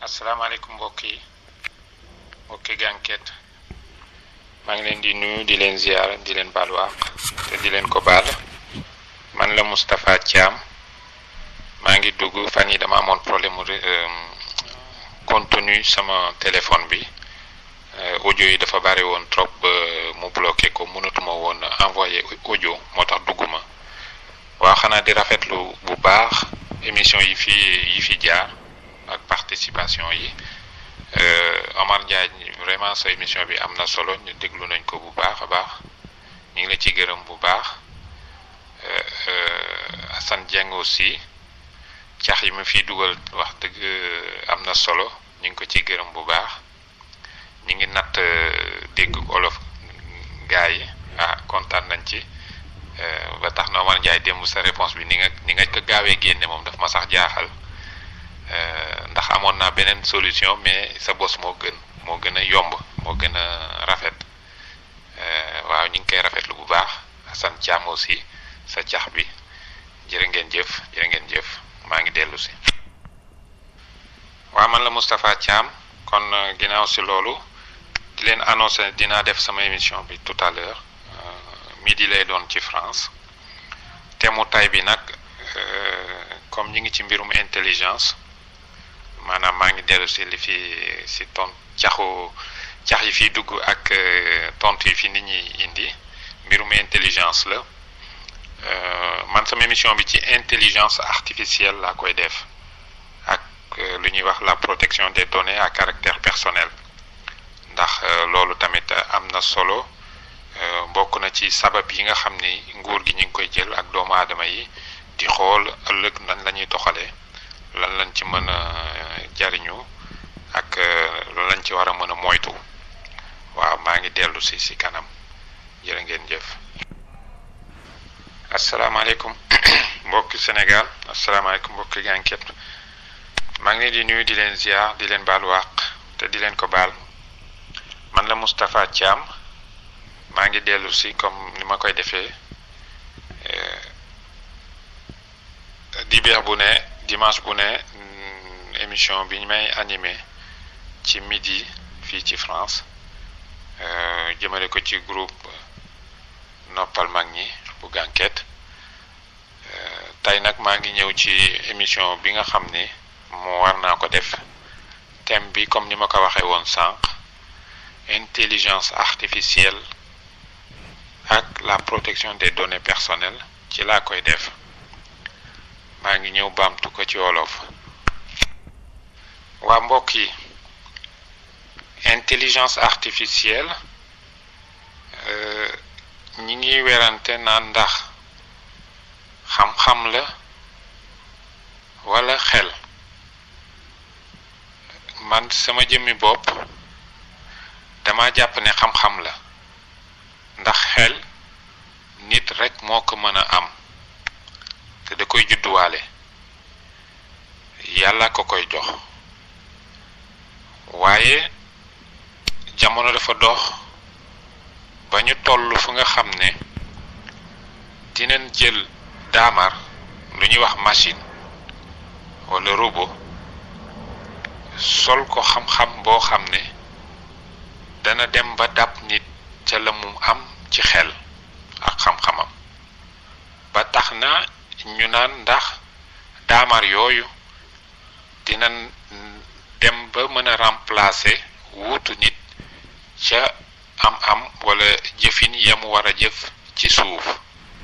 asalaamaaleykum mbokk yi mbokki gànket maa ngi leen di nuyu di leen ziar di leen baalu àq te di leen ko baal man la Moustapha Thiam maa ngi dugg fan yi dama amoon problème mu contenu sama téléphone bi audio yi dafa bari woon trop ba mu bloqué ko mënatuma woon envoyé audio moo tax dugguma waaw xanaa di rafetlu bu baax émission yi fi yi fi jaar ak participation yi Omar Ndiaye vraiment sa émission bi am na solo ñu déglu nañ ko bu baax a baax ñu ngi la ci gërëm bu baax Assane Dieng aussi cax yi mu fiy dugal wax dëgg am na solo ñu ngi ko ci gërëm bu baax ñu ngi natt dégg olof gaa yi ah kontaan nañ ci ba tax na Omar Ndiaye démb sa réponse bi ni nga ni nga ko gaawee génne moom daf ma sax jaaxal ndax amoon naa beneen solution mais sa bos moo gën moo gën a yomb moo gën a rafet waaw ñu ngi koy rafetlu bu baax Assane Thiam aussi sa cax bi jërë ngeen jëf jërë ngeen jëf maa ngi dellu si. waaw man la Moustapha Thiam kon ginnaaw si loolu di leen annoncé dinaa def sama émission bi tout à l'heure midi lay doon ci France te mu tay bi nag comme ñi ngi ci mbirum intelligence. maanaam maa ngi dellu si li fi si ton caxu cax yi fiy dugg ak tontu yi fi nit ñi indi mbirum intelligence la man sama émission bi ci intelligence artificielle laa koy def ak lu ñuy wax la protection des données à caractère personnel ndax loolu tamit am na solo bokk na ci sabab yi nga xam ni nguur gi ñu ngi koy jël ak doomu aadama yi di xool ëllëg nan la ñuy doxalee lan lañ ci mën a jariñu ak lan lañ ci war a mën a moytu waaw maa ngi dellu si si kanam jërë ngeen jëf asalaamaaleykum mbokki Sénégal asalaamaaleykum mbokki gànket maa ngi leen di nuyu di leen ziar di leen baal wàq te di leen ko baal man la Moustapha Thiam maa ngi dellu si comme ni ma koy defee dibéer bu ne dimanche bu ne émission bi ñu may animé ci midi fii ci France jëmale ko ci groupe noppal mag ñi bu gànket tey nag maa ngi ñëw ci émission bi nga xam ni moo war naa ko def thème bi comme ni ma ko waxee woon sànq intelligence artificielle ak la protection des données personnelles ci laa koy def maa ngi ñëw baamtu ko ci wolof waa mbokk yi intelligence artificielle ñi ngi werante naan ndax xam-xam la walla xel man sama jëmmi bopp dama jàpp ne xam-xam la ndax xel nit rekk moo ko mën a am te da koy judduwaale yàlla ko koy jox waaye jamono dafa dox ba ñu toll fu nga xam ne dinañ jël daamar lu ñuy wax machine walla robot sol ko xam-xam boo xam ne dana dem ba dab nit ca la mu am ci xel ak xam-xamam ba tax na ñu naan ndax daamar yooyu dina dem ba mën a remplacer wuutu nit ca am-am walla jëfin ya mu war a jëf ci suuf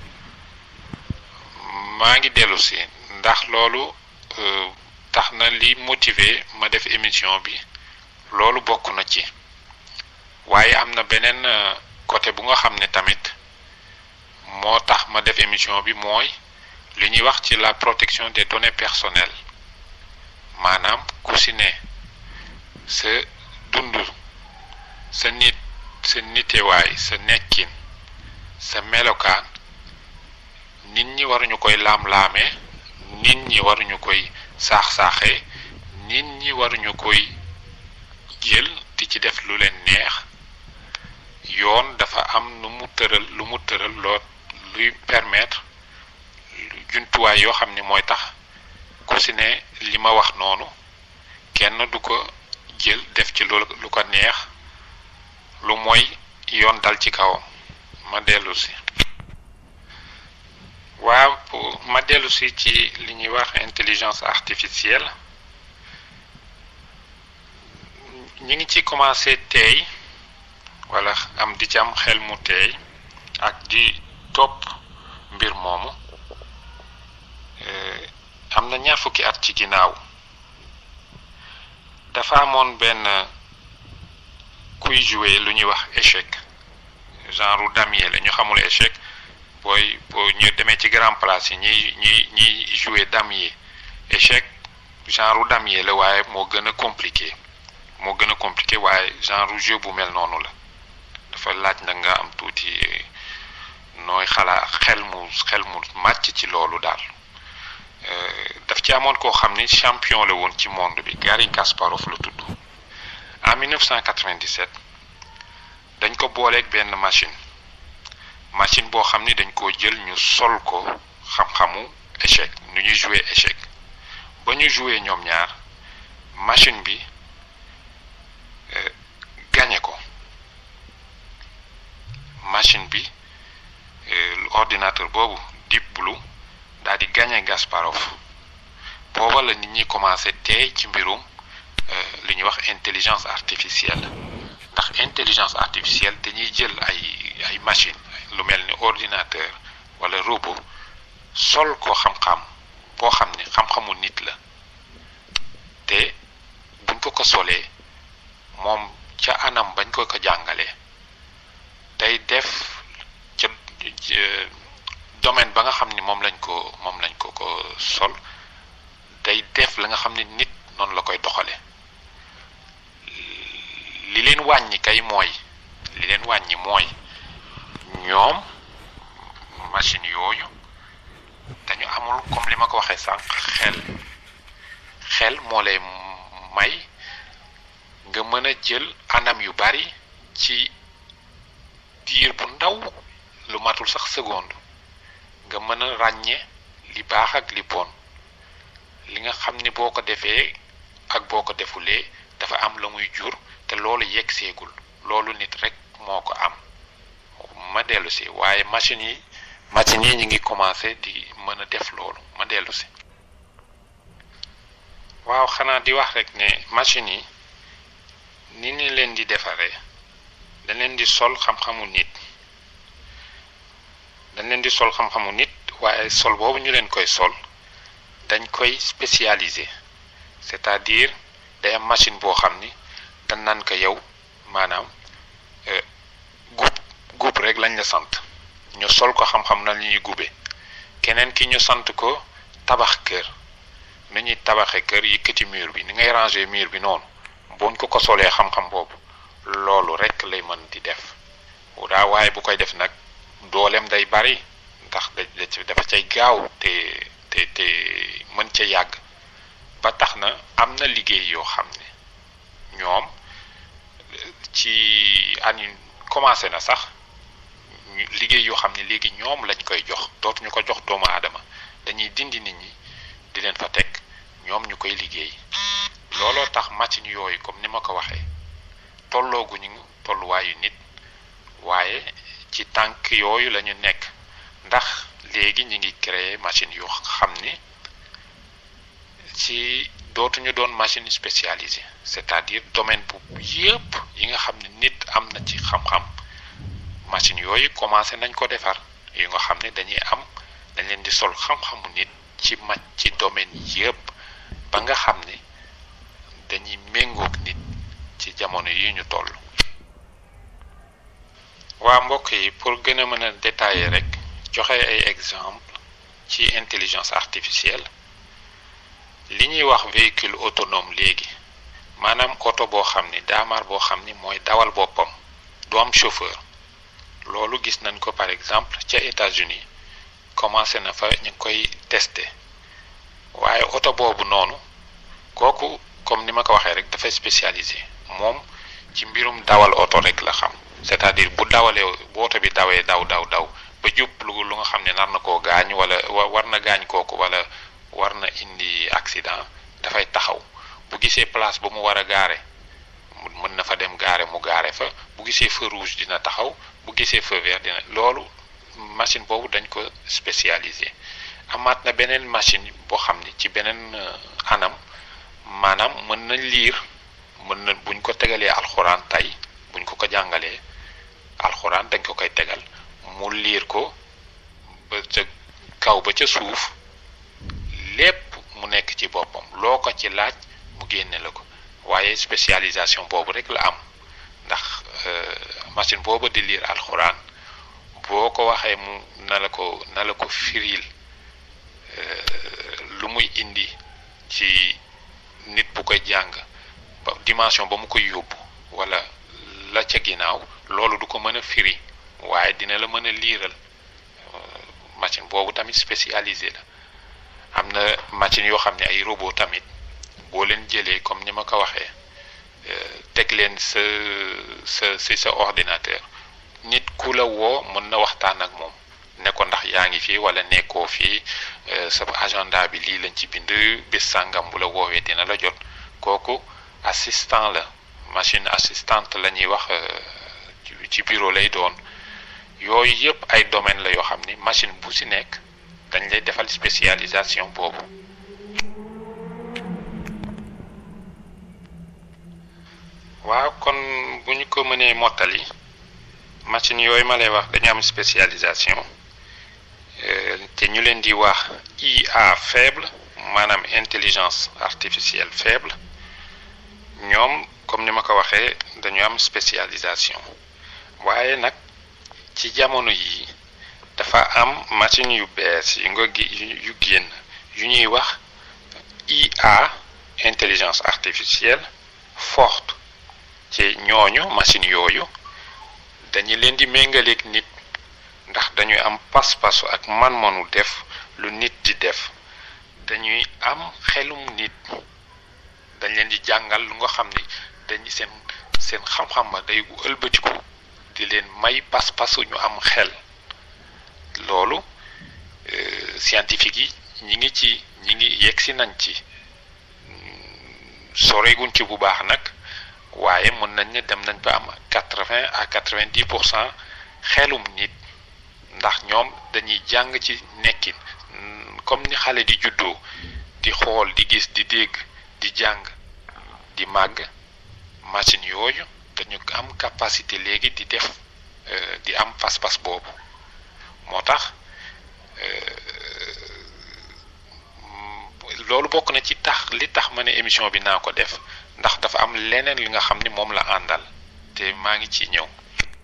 maa ngi dellu si ndax loolu tax na li motiver ma def émission bi loolu bokk na ci waaye am na beneen côté bu nga xam ne tamit moo tax ma def émission bi mooy li ñuy wax ci la protection des données personnelles maanaam ku si ne sa dund sa nit sa nitewaay sa nekkin sa melokaan nit ñi waruñu koy laam-laamee nit ñi waruñu koy saax-saaxee nit ñi waruñu koy jël di ci def lu leen neex yoon dafa am nu mu tëral lu mu tëral loo luy permettre jumtuwaay yoo xam ni mooy tax ku si ne li ma wax noonu kenn du ko jël def ci lu lu ko neex lu mooy yoon dal ci kawam ma dellu si waaw ma dellu si ci li ñuy wax intelligence artificielle ñi ngi ci commencé teey wala am di ci am xel mu teey ak di topp mbir moomu am na ñaar fukki at ci ginnaaw dafa amoon benn kuy jouer lu ñuy wax échec genre damier la ñu xamul échec booy boo ñu demee ci grand place yi ñiy ñiy ñiy jouer damier échec genre damier la waaye moo gën a compliqué moo gën a compliqué waaye genre jeu bu mel noonu la dafa laaj nag nga am tuuti nooy xalaa xel mu xel mu màcc ci loolu daal daf ci amoon koo xam ni champion la woon ci monde bi Garry Kasparov la tudd en 1997 dañ ko booleeg benn machine machine boo xam ni dañ koo jël ñu sol ko xam-xamu échec nu ñuy jouer échec ba ñu jouer ñoom ñaar machine bi gañe ko machine bi ordinateur boobu Deep Blue daal di gañe Kasparov booba la nit ñi commencé teey ci mbirum li ñuy wax intelligence artificielle ndax intelligence artificielle dañuy jël ay ay machine lu mel ni ordinateur wala robot sol ko xam-xam boo xam ni xam-xamu nit la te buñ ko ko solee moom ca anam bañ ko ko jàngalee day def ca domaine ba nga xam ni moom lañ ko moom lañ ko ko sol day def la nga xam ni nit noonu la koy doxale li leen wàññi kay mooy li leen wàññi mooy ñoom machine yooyu dañu amul comme li ma ko waxee sànq xel xel moo lay may nga mën a jël anam yu bari ci diir bu ndaw lu matul sax seconde nga mën a ràññe li baax ak li bon li nga xam ni boo ko defee ak boo ko defulee dafa am la muy jur te loolu yegg seegul loolu nit rek moo ko am ma dellu si waaye machine yi machine yi ñu ngi commencé di mën a def loolu ma dellu si waaw xanaa di wax rek ne machine yi ni ni leen di defaree dañ leen di sol xam-xamu nit dañ leen di sol xam-xamu nit waaye sol boobu ñu leen koy sol dañ koy spécialisé c'est-à-dire day am machine boo xam ni dañ naan ko yow maanaam gub gub rek lañ la sant ñu sol ko xam-xam na li ñuy gube keneen ki ñu sant ko tabax kër ni ñuy tabaxee kër yëkkati mur bi ni ngay ranger mur bi noonu buñ ko ko solee xam-xam boobu loolu rek lay mën di def daa waaye bu koy def nag dooleem day bari ndax da dafa cay gaaw te te te mën ca yàgg ba tax na am na liggéey yoo xam ne ñoom ci ani commencé na sax liggéey yoo xam ne léegi ñoom lañ koy jox dootuñu ko jox doomu aadama dañuy dindi nit ñi di leen fa teg ñoom ñu koy liggéey looloo tax machine yooyu comme ni ma ko waxee tollooguñu tolluwaayu nit waaye ci tànk yooyu la ñu nekk ndax léegi ñi ngi créer machine yoo xam ni ci dootuñu doon machine spécialisée c'est-à-dire domaine bu yëpp yi nga xam ne nit am na ci xam-xam machine yooyu commencé nañ ko defar yu nga xam ne dañuy am dañ leen di sol xam-xamu nit ci ma ci domaine yëpp ba nga xam ne dañuy méngoog nit ci jamono yi ñu toll waa mbokk yi pour gën a mën a détailler rek joxe ay exemple ci intelligence artificielle li ñuy wax véhicule autonome léegi maanaam oto boo xam ni daamar boo xam ni mooy dawal boppam du am chauffeur loolu gis nañ ko par exemple ca États-Unis commencé na fa ñu ngi koy testé waaye oto boobu noonu kooku comme ni ma ko waxee rek dafay spécialisé moom ci mbirum dawal oto rek la xam c'est-à-dire bu dawalee bu oto bi dawee daw daw daw ba jub lu lu nga xam ne nar na koo gaañ wala war na gaañ kooku wala war na indi accident dafay taxaw bu gisee place ba mu war a gaare mën na fa dem gaare mu gaare fa bu gisee feu rouge dina taxaw bu gisee feu vert dina loolu machine boobu dañ ko spécialisé amaat na beneen machine boo xam ni ci beneen anam maanaam mën na liir mën na buñ ko tegalee alxuraan tey buñ ko ko jàngalee alxuraan dañ ko koy tegal mu liir ko ba ca kaw ba ca suuf lépp mu nekk ci boppam loo ko ci laaj mu génne la ko waaye spécialisation boobu rek la am ndax machine boobu di liir alxuraan boo ko waxee mu na la ko na la ko firil lu muy indi ci nit bu koy jàng ba dimension ba mu koy yóbbu wala la ca ginnaaw loolu du ko mën a firi waaye dina la mën a liiral machine boobu tamit spécialisé la am na machine yoo xam ne ay robot tamit boo leen jëlee comme ni ma ko waxee teg leen sa sa si sa ordinateur nit ku la woo mën na waxtaan ak moom ne ko ndax yaa ngi fii wala nekkoo fii sa agenda bi lii lañ ci bind bés sàngam bu la woowee dina la jot kooku assistant la machine assistante la ñuy wax ci bureau lay doon yooyu yëpp ay domaine la yoo xam ni machine bu si nekk dañ lay defal spécialisation boobu waaw kon bu ñu ko mënee mottali machine yooyu ma lay wax dañu am spécialisation te ñu leen di wax IA faible maanaam intelligence artificielle faible ñoom comme ni ma ko waxee dañu am spécialisation waaye nag ci jamono yi dafa am machine yu bees yu nga gi yu génn yu ñuy wax IA intelligence artificielle forte ci ñooñu machine yooyu dañu leen di méngaleeg nit ndax dañuy am pas-pasu ak man-manu def lu nit di def dañuy am xelum nit dañ leen di jàngal lu nga xam ni dañu seen seen xam-xam ba day ëlbatiku di leen may pas-pasu ñu am xel loolu scientifique yi ñi ngi ci ñi ngi yegg si nañ ci soreeguñ ci bu baax nag waaye mën nañ ne dem nañ ba am quatre-vingt à quatre-vingt-dix pour cent xelum nit ndax ñoom dañuy jàng ci nekkin comme ni xale di juddoo di xool di gis di dégg di jàng di màgg machine yooyu dañu am capacité léegi di def di am pas-pas boobu moo tax loolu bokk na ci tax li tax ma ne émission bi naa ko def ndax dafa am leneen li nga xam ni moom la àndal te maa ngi ci ñëw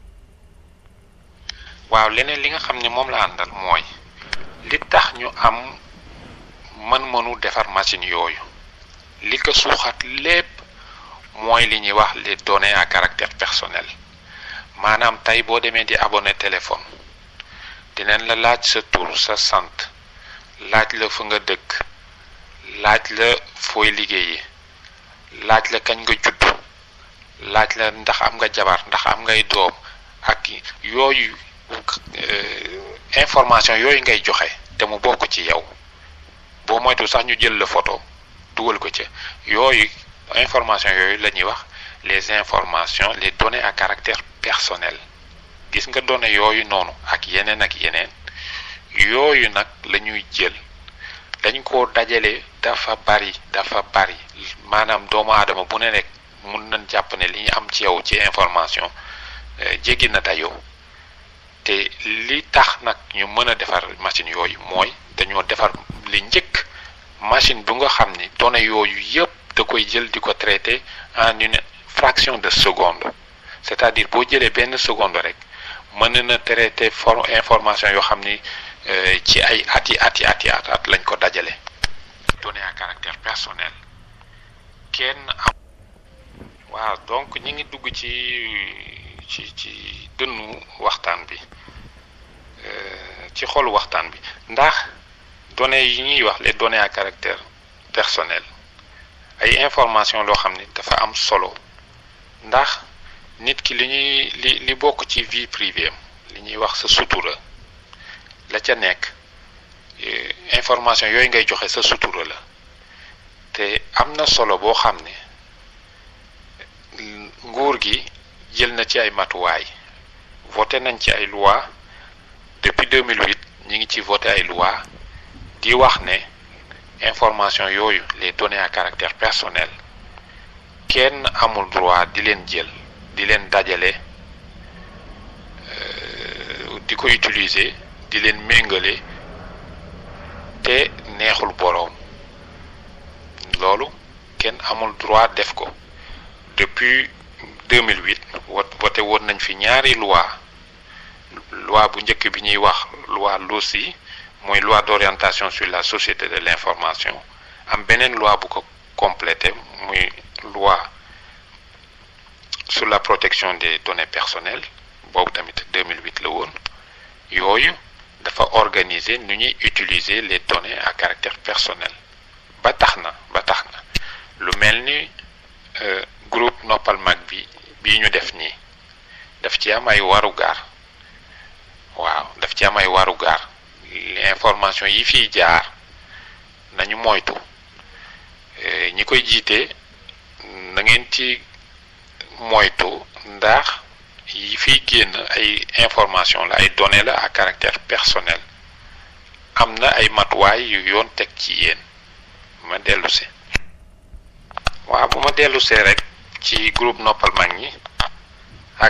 waaw leneen li nga xam ni moom la àndal mooy li tax ñu am mën-mënu defar machine yooyu li ko suuxat lépp mooy li ñuy wax les données à caractère personnel maanaam tey boo demee di abonné téléphone dinañ la laaj sa tur sa sant laaj la fa nga dëkk laaj la fooy liggéeyee laaj la kañ nga judd laaj la ndax am nga jabar ndax am ngay doom ak yooyu information yooyu ngay joxe te mu bokk ci yow boo moytu sax ñu jël la photo dugal ko ca yooyu information yooyu la ñuy wax les informations les données à caractère personnel gis nga données yooyu noonu ak yeneen ak yeneen yooyu nag la ñuy jël dañ ko dajale dafa bari dafa bari maanaam doomu aadama bu ne rek mun nañ jàpp ne li ñu am ci yow ci information jéggi na dayoo te li tax nag ñu mën a defar machine yooyu mooy dañoo defar li njëkk machine bu nga xam ni données yooyu yëpp da koy jël di ko traité en une fraction de seconde c'est-à-dire boo jëlee benn seconde rek mën na traité for information yoo xam ni ci ay at yi at yi at yi at at lañ ko dajale données à caractère personnel kenn am waaw donc ñi ngi dugg ci ci ci dënnu waxtaan bi ci xolu waxtaan bi ndax données yi ñuy wax les données à caractère personnel ay information loo xam ni dafa am solo ndax nit ki li ñuy li li bokk ci vie privée am li ñuy wax sa sutura la ca nekk information yooyu ngay joxe sa sutura la te am na solo boo xam ne nguur gi jël na ci ay matuwaay voté nañ ci ay loi depuis 2008 ñi ngi ci voté ay loi di wax ne information yooyu les données à caractère personnel kenn amul droit di leen jël di leen dajale di ko utiliser di leen méngale te neexul boroom loolu kenn amul droit def ko depuis 2008 wot voté woon nañ fi ñaari loi loi bu njëkk bi ñuy wax loi LOSI mooy loi d'orientation sur la société de l'information am beneen loi bu ko complété muy loi sur la protection des données personnelles boobu tamit 2008 la woon yooyu dafa organiser nu ñuy utiliser les données à caractère personnel ba tax na ba tax na lu mel ni groupe noppal mag bi bii ñu def nii daf ci am ay warugar waaw daf ci am ay warugar information yi fiy jaar nañu moytu ñi koy jiite na ngeen ci moytu ndax yi fiy génn ay information la ay données la à caractère personnel am na ay matuwaay yu yoon teg ci yéen ma dellu si waaw bu ma dellu see rek ci groupe noppal mag ñi ak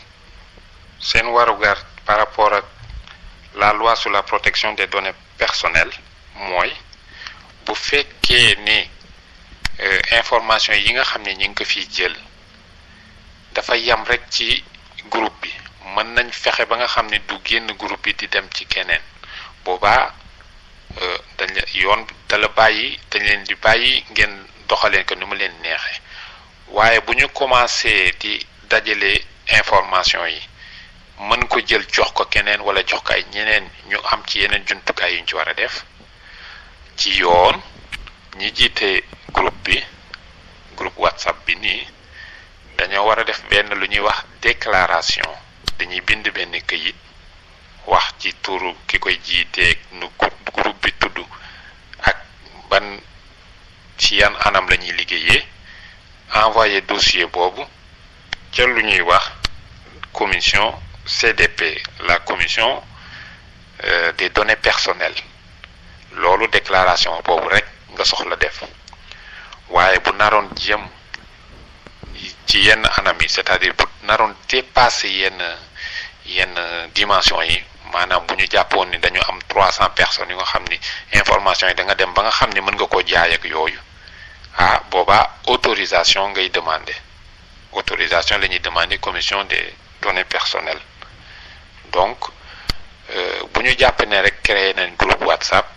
seen warugar par rapport ak la loi sur la protection des données personnelles mooy bu fekkee ni information yi nga xam ne ñi ngi ko fiy jël dafa yam rek ci groupe bi mën nañ fexe ba nga xam ne du génn groupe bi di dem ci keneen boobaa dañ la yoon dala bàyyi dañ leen di bàyyi ngeen doxaleen ko ni mu leen neexee waaye bu ñu commencé di dajale information yi mën ko jël jox ko keneen wala jox ko ay ñeneen ñu am ci yeneen jumtukaay yu ñu ci war a def ci yoon ñi jiite groupe bi groupe whatsapp bi nii dañoo war a def benn lu ñuy wax déclaration dañuy bind benn këyit wax ci turu ki koy jiiteeg nu groupe bi tudd ak ban ci yan anam la ñuy liggéeyee envoyé dossier boobu ca lu ñuy wax commission CDP la commission euh, des données personnelles loolu déclaration boobu rek nga soxla def waaye bu naroon jëm ci yenn anam yi c'est-à-dire bu naroon dépasser yenn yenn dimension yi maanaam bu ñu jàppoon ni dañu am trois cent personnes yu nga xam ni information yi da nga dem ba nga xam ni mën nga koo jaay ak yooyu ah boobaa autorisation ngay demander autorisation la ñuy demander commission des données personnelles donc bu ñu jàpp ne rek créé nañ groupe WhatsApp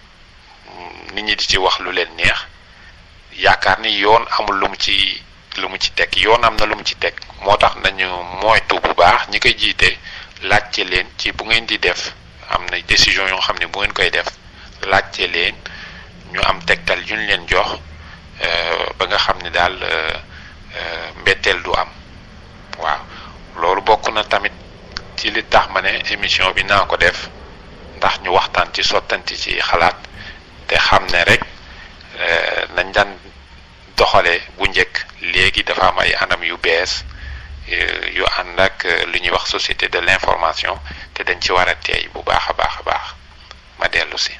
nit ñi di ci wax lu leen neex yaakaar ni yoon amul lu mu ci lu mu ci teg yoon am na lu mu ci teg moo tax nañu moytu bu baax ñi koy jiite laajte leen ci bu ngeen di def am na décision yoo xam ne bu ngeen koy def laajte leen ñu am tegtal yu ñu leen jox ba nga xam ne daal mbetteel du am waaw loolu bokk na tamit ci li tax ma ne émission bi naa ko def ndax ñu waxtaan ci sottanti ci xalaat te xam ne rek nañ daan doxale bu njëkk léegi dafa am ay anam yu bees yu ànd ak li ñuy wax société de l'information te dañ ci war a teey bu baax a baax a baax ma dellu si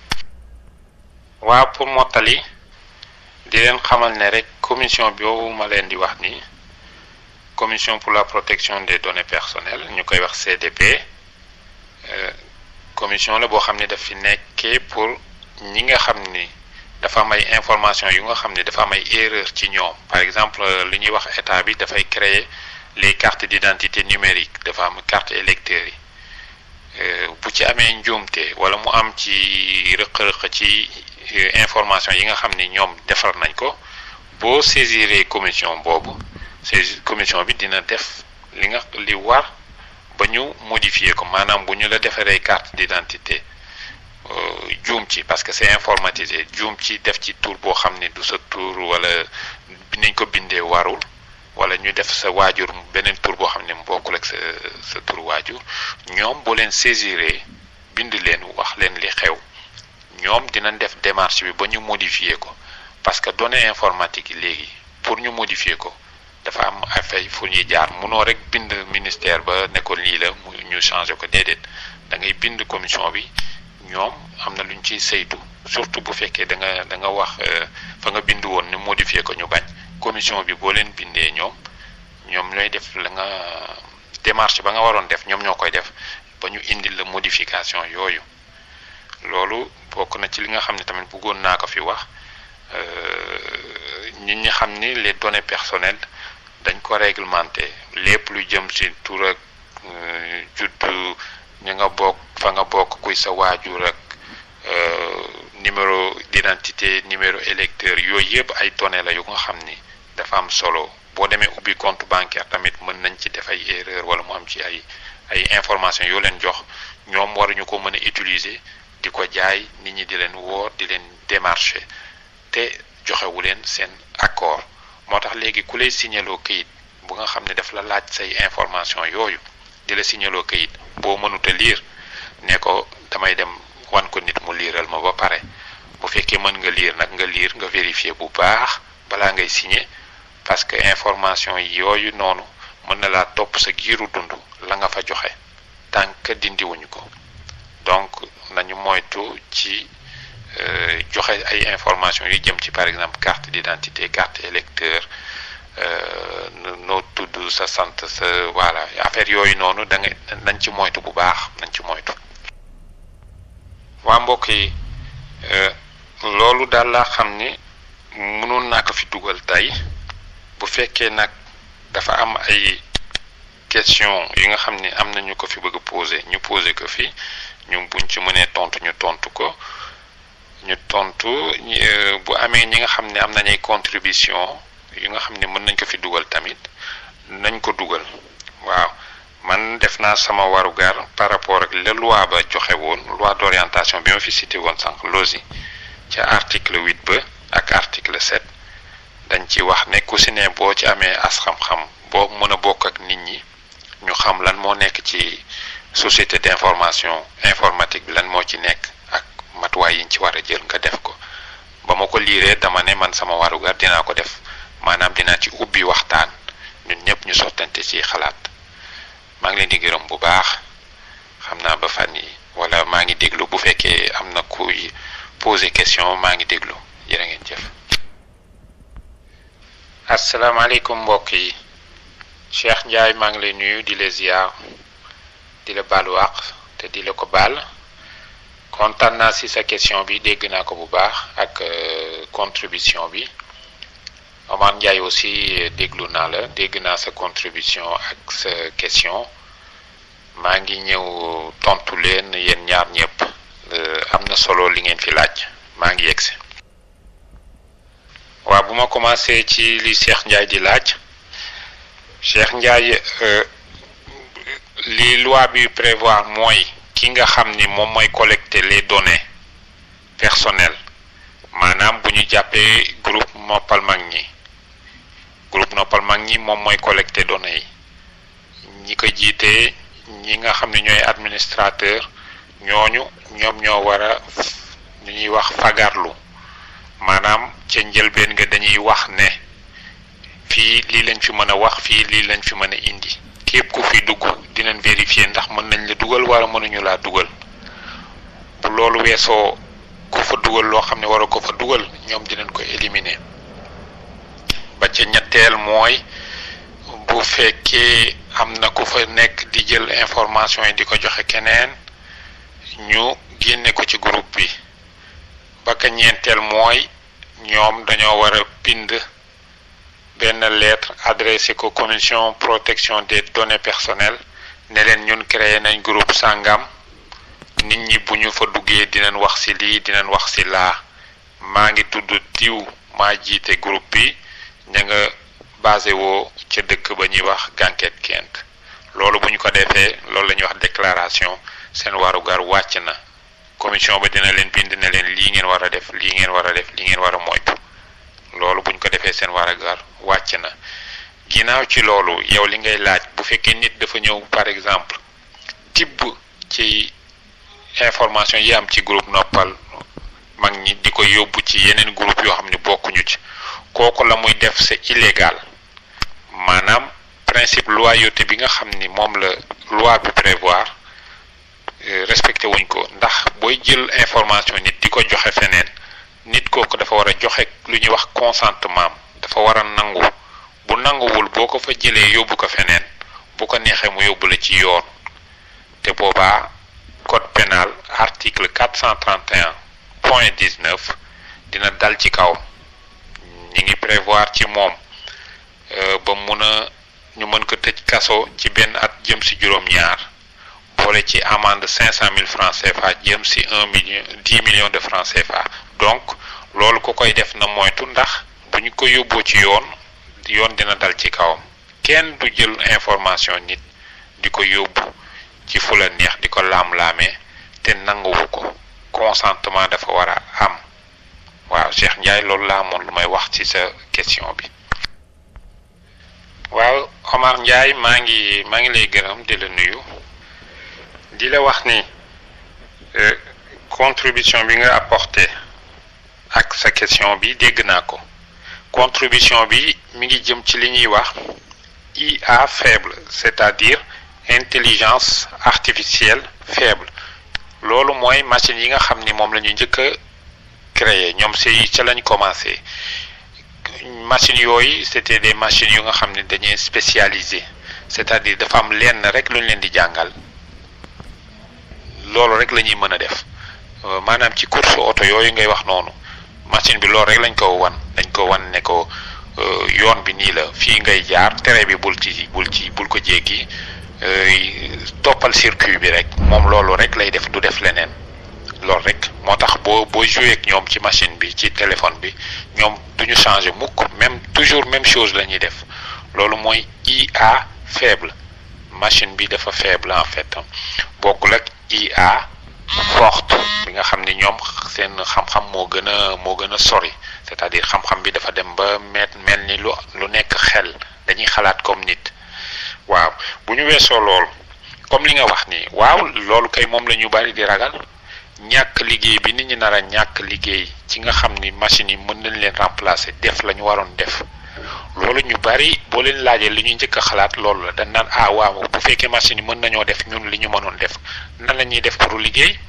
waaw pour mottali di leen xamal ne rek commission boobu ma leen di wax ni commission pour la protection des données personnelles ñu koy wax CDP commission la boo xam ne daf fi nekkee pour ñi nga xam ni dafa am ay information yu nga xam ne dafa am ay erreur ci ñoom par exemple li ñuy wax état bi dafay créer les cartes d'identité numérique dafa am carte électeur yi bu ci amee njuumte wala mu am ci rëq-rëq ci information yi nga xam ni ñoom defar nañ ko boo saisiree commission boobu saisie commission bi dina def li nga li war ba ñu modifier ko maanaam bu ñu la defaree carte d'identité juum ci parce que c'est informatisé juum ci def ci tur boo xam ni du sa tur wala niñ ko bindee warul wala ñu def sa waajur beneen tur boo xam ne bokkul ak sa sa tur waajur ñoom boo leen saisiree bind leen wax leen li xew ñoom dinañ def démarche bi ba ñu modifier ko parce que données informatique yi léegi pour ñu modifier ko dafa am affaire fu ñuy jaar munoo rek bind ministère ba ne ko lii la mu ñu changé ko déedéet da ngay bind commission bi ñoom am na lu ñu ciy saytu surtout bu fekkee da nga da nga wax fa nga bind woon ñu modifier ko ñu bañ commission bi boo leen bindee ñoom ñoom ñooy def la nga démarche ba nga waroon def ñoom ñoo koy def ba ñu indil la modification yooyu loolu bokk na ci li nga xam ne tamit bëggoon naa ko fi wax nit ñi xam ni les données personnelles dañ ko réglementé lépp lu jëm ci tur ak juddu ñi nga bokk fa nga bokk kuy sa waajur ak numéro d'identité numéro électeur yooyu yëpp ay données la yu nga xam ni dafa am solo boo demee ubbi compte bancaire tamit mën nañ ci def ay erreur wala mu am ci ay ay information yoo leen jox ñoom waruñu ko mën a utiliser di ko jaay nit ñi di leen woo di leen démarcher te joxewu leen seen accord moo tax léegi ku lay signaloo këyit bu nga xam ne daf la laaj say information yooyu di la signaloo këyit boo mënuta liir ne ko damay dem wan ko nit mu liiral ma ba pare bu fekkee mën nga liir nag nga liir nga vérifier bu baax balaa ngay signer parce que information yooyu noonu mën na laa topp sa giiru dund la nga fa joxe tant que dindiwuñu ko donc nañu moytu ci joxe ay information yu jëm ci par exemple carte d'identité carte électeur noo tudd sa sant sa voilà affaire yooyu noonu da nga nañ ci moytu bu baax nañ ci moytu waa mbokk yi loolu daal laa xam ni mënoon naa ko fi dugal tey bu fekkee nag dafa am ay question yi nga xam ni am na ñu ko fi bëgg a poser ñu poser ko fi ñu buñ ci mënee tontu ñu tontu ko ñu tontu bu amee ñi nga xam ne am nañ ay contribution yu nga xam ne mën nañ ko fi dugal tamit nañ ko dugal waaw man def naa sama warugar par rapport ak la loi ba joxe woon loi d'orientation bi ma fi cité woon sànq losi ca article huit ba ak article sept dañ ci wax ne ku si ne boo ci amee as xam-xam boo mën a bokk ak nit ñi ñu xam lan moo nekk ci société d'information informatique bi lan moo ci nekk ak matuwaay yi ñu ci war a jël nga def ko ba ma ko liiree dama ne man sama warugar dinaa ko def maanaam dinaa ci ubbi waxtaan ñun ñëpp ñu sottante ci xalaat maa ngi leen di gërëm bu baax xam naa ba fan yi wala maa ngi déglu bu fekkee am na kuy poser question maa ngi déglu jërë ngeen jëf. asalaamaaleykum mbokk yi Cheikh Ndiaye maa ngi lay nuyu di la ziar di la baalu àq te di la ko baal kontaan naa si sa question bi dégg naa ko bu baax ak contribution bi Omar Ndiaye aussi déglu naa la dégg naa sa contribution ak sa question maa ngi ñëw tontu leen yéen ñaar ñëpp am na solo li ngeen fi laaj maa ngi yegsi waaw bu ma commencé ci li Cheikh Ndiaye di laaj Cheikh Ndiaye li loi bi prévoir mooy ki nga xam ni moom mooy collecter les données personnelles maanaam bu ñu jàppee groupe noppal mag ñi groupe noppal mag ñi moom mooy collecter données yi ñi ko jiitee ñi nga xam ne ñooy administrateur ñooñu ñoom ñoo war a ñu ñuy wax fagarlu maanaam ca njëlbeen nga dañuy wax ne fii lii lañ fi mën a wax fii lii lañ fi mën a indi képp ku fi dugg dinañ vérifier ndax mën nañ la dugal wala mënuñu laa dugal bu loolu weesoo ku fa dugal loo xam ne war ko fa dugal ñoom dinañ ko éliminer ba ca ñetteel mooy bu fekkee am na ku fa nekk di jël information yi di ko joxe keneen ñu génne ko ci groupe bi ba ka ñeenteel mooy ñoom dañoo war a bind benn lettre adressé ko commission protection des données personnelles ne leen ñun créé nañ groupe sàngam nit ñi bu ñu fa duggee dinañ wax ci lii dinañ wax ci laa maa ngi tudd diw maa jiite groupe bi ña nga basé woo ca dëkk ba ñuy wax gànket kent loolu bu ñu ko defee loolu la ñuy wax déclaration seen warugar wàcc na commission ba dina leen bind ne leen lii ngeen war a def lii ngeen war a def lii ngeen war a moytu loolu bu ñu ko defee seen warugar wàcc na ginnaaw ci loolu yow li ngay laaj bu fekkee nit dafa ñëw par exemple tibb ci information yi am ci groupe noppal mag ñi di ko yóbbu ci yeneen groupe yoo xam ne bokkuñu ci kooku la muy def c'est illégal maanaam principe loyauté bi nga xam ni moom la loi bi prévoir respecté wuñ ko ndax booy jël information nit di ko joxe feneen nit kooku dafa war a joxe lu ñuy wax consentement dafa war a nangu bu nanguwul boo ko fa jëlee yóbbu ko feneen bu ko neexee mu yóbbu la ci yoon te boobaa code pénal article 431 point 19 dina dal ci kawam ñi ngi prévoir ci moom ba mun a ñu mën ko tëj kaso ci benn at jëm si juróom-ñaar boole ci amende cinq cent mille francs CFA jëm si un million dix millions de francs CFA donc loolu ku koy def na moytu ndax bu ñu ko yóbboo ci yoon yoon dina dal ci kawam kenn du jël information nit di ko yóbbu ci fu la neex di ko laam-laamee te nanguwu ko consentement dafa war a am waaw Cheikh Ndiaye loolu laa amoon lu may wax ci sa question bi waaw Omar Ndiaye maa ngi maa ngi lay gërëm di la nuyu di la wax ni contribution bi nga apporté ak sa question bi dégg naa ko contribution bi mi ngi jëm ci li ñuy wax IA faible c'est-à-dire intelligence artificielle faible loolu mooy machine yi nga xam ni moom la ñu njëkk a créé ñoom si ca lañ commencé machines yooyu c'était des machines yu nga xam ne dañuy spécialisé c'est-à-dire dafa am lenn rek lu ñu leen di jàngal loolu rek la ñuy mën a def maanaam ci course oto yooyu ngay wax noonu machine bi loolu rek lañ ko wan dañ ko wan ne ko yoon bi nii la fii ngay jaar tere bi bul ci bul ci bul ko jéggi toppal circuit bi rek moom loolu rek lay def du def leneen loolu rek moo tax boo boo joué ak ñoom ci machine bi ci téléphone bi ñoom duñu changer mukk même toujours même chose la ñuy def loolu mooy IA faible machine bi dafa faible en fait bokkul ak IA forte bi nga xam ni ñoom seen xam-xam moo gën a moo gën a sori c'est-à-dire xam-xam bi dafa dem ba met mel ni lu lu nekk xel dañuy xalaat comme nit waaw bu ñu weesoo loolu comme li nga wax nii waaw loolu kay moom la ñu bari di ragal ñàkk liggéey bi nit ñi nar a ñàkk liggéey ci nga xam ni machines yi mën nañ leen remplacer def la ñu waroon def loolu ñu bari boo leen laajee li ñuy njëkk a xalaat loolu la dañ naan ah waaw bu fekkee machines yi mën nañoo def ñun li ñu mënoon def nan la ñuy def pour liggéey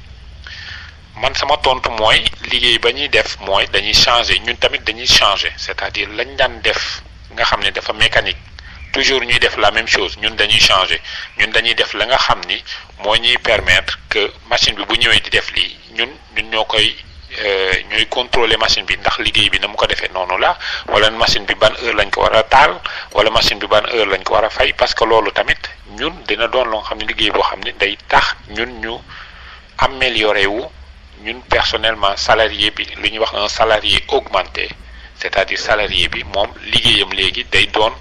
man sama tontu mooy liggéey ba ñuy def mooy dañuy changer ñun tamit dañuy changer c'est-à-dire lañ daan def nga xam ne dafa mécanique toujours ñuy def la même chose ñun dañuy changer ñun dañuy def la nga xam ni moo ñuy permettre que machine bi bu ñëwee di def lii ñun ñun ñoo koy ñooy contrôler machine bi ndax liggéey bi na mu ko defee noonu la wala machine bi ban heure lañ ko war a taal wala machine bi ban heure lañ ko war a fay parce que loolu tamit ñun dina doon loo xam ne liggéey boo xam ne day tax ñun ñu améliorer wu ñun personnellement salarié bi li ñuy wax un salarié augmenté c'est-à-dire salarié bi moom liggéeyam léegi day doon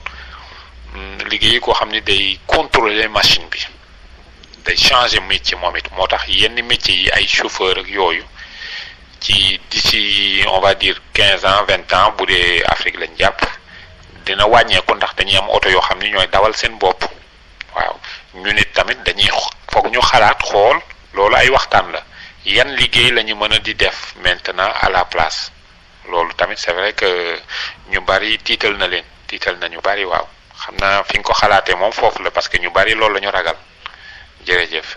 liggéey koo xam ne day contrôler machine bi day changer métier moom it moo tax yenn métiers yi ay chauffeur ak yooyu ci d'ici on va dire quinze ans vingt ans bu dee Afrique lañ jàpp dina wàññeeku ndax dañuy am oto yoo xam ni ñooy dawal seen bopp waaw ñu nit tamit dañuy foog ñu xalaat xool loolu ay waxtaan la yan liggéey la ñu mën a di def maintenant à la place loolu tamit c'est vrai que ñu bari tiital na leen tiital na ñu bari waaw xam naa fi nga ko xalaatee moom foofu la parce que ñu bari loolu la ñu ragal jërëjëf.